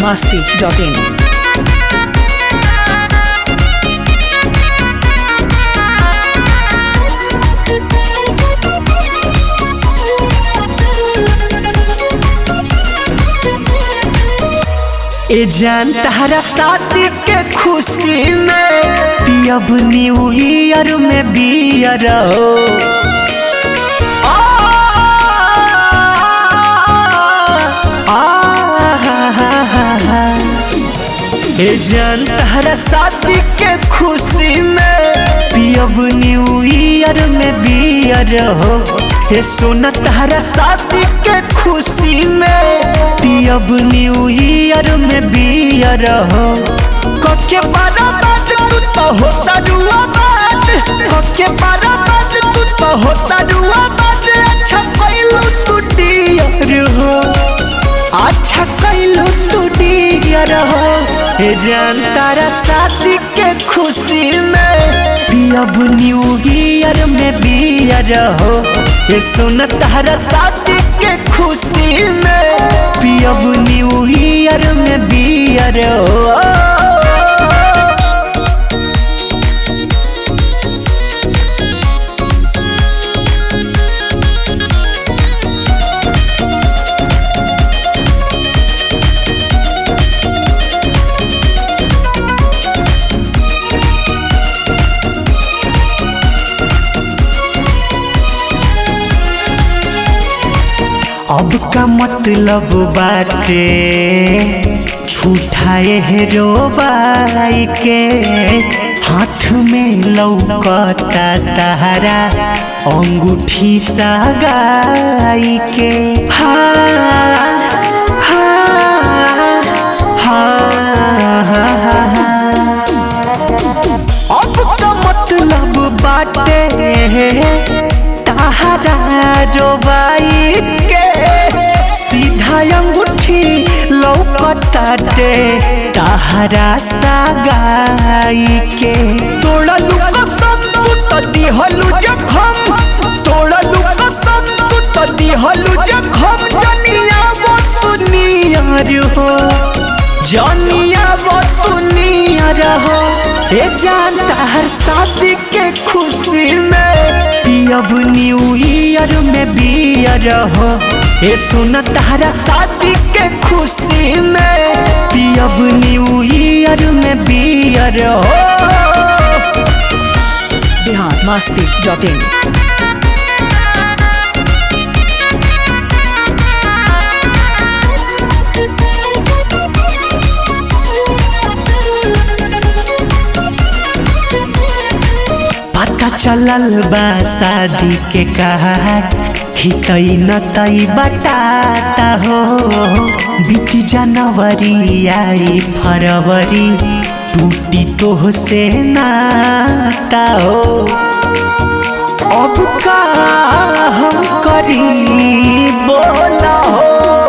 masti.in. ए जान तहरा शादी के खुशी में पियब न्यू ईयर में बियर हो आ, आ, हा, हा, हा, हा। ए जान तहरा शादी के खुशी में पियब न्यू ईयर में बियर हो ए सोना तहरा शादी के खुशी में पियब न्यू ईयर में बियर हो कके बारा बात तू तो होता रुआ बात कके बारा बात तू तो होता रुआ बात अच्छा कैलू तू डियर हो अच्छा कैलू तू डियर हो हे जान तारा शादी के खुशी में पियब न्यू ईयर में बियर हो ये सुन तारा शादी के खुशी में पियब न्यू ईयर में बियर हो अब का मतलब बाटे छूठाए हेरो बाई के हाथ में लौकता तहरा अंगूठी सगाई के हाँ हाँ हाँ हाँ अब का मतलब बाटे तहरा रोबाई के सीधा अंगूठी लौकताटे तहरा सगाई के तोड़लू कसम तू तो दिहलू जखम तोड़लू कसम तू तो दिहलू जखम जनिया वो तू नियर हो जनिया वो तू नियर हो ए जानता हर शादी के खुशी में पियब न्यू ईयर में बियर हो ए सुन तारा शादी के खुशी में पियब न्यू ईयर में बियर हो Bihar masti.in. पता चलल बा शादी के कार्ड हितई न तई बटाता हो बीती जनवरी आई फरवरी टूटी तो से नाता हो अब का हम करी बोला हो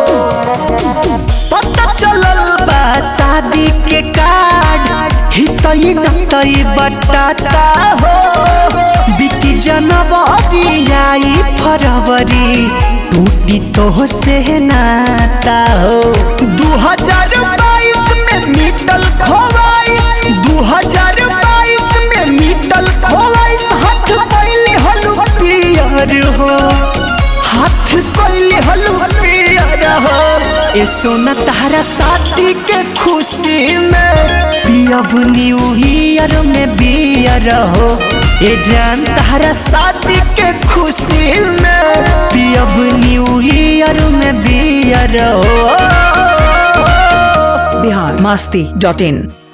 पता चलल बा शादी के कार्ड हितई नतई बटाता हो बीती जनवरी आई फरवरी टूटी तो से नाता हो दू हजार बाईस में मिटल खोवाइस दू हजार बाईस में मिटल खोवाइस हाथ पहले हलू पियर हो हाथ कोइली हलू पियर हो ए सोना तारा शादी के खुशी में पियब न्यू ईयर में बियर हो ए जान तारा शादी के खुशी में पियब न्यू ईयर में बियर हो Bihar masti.in.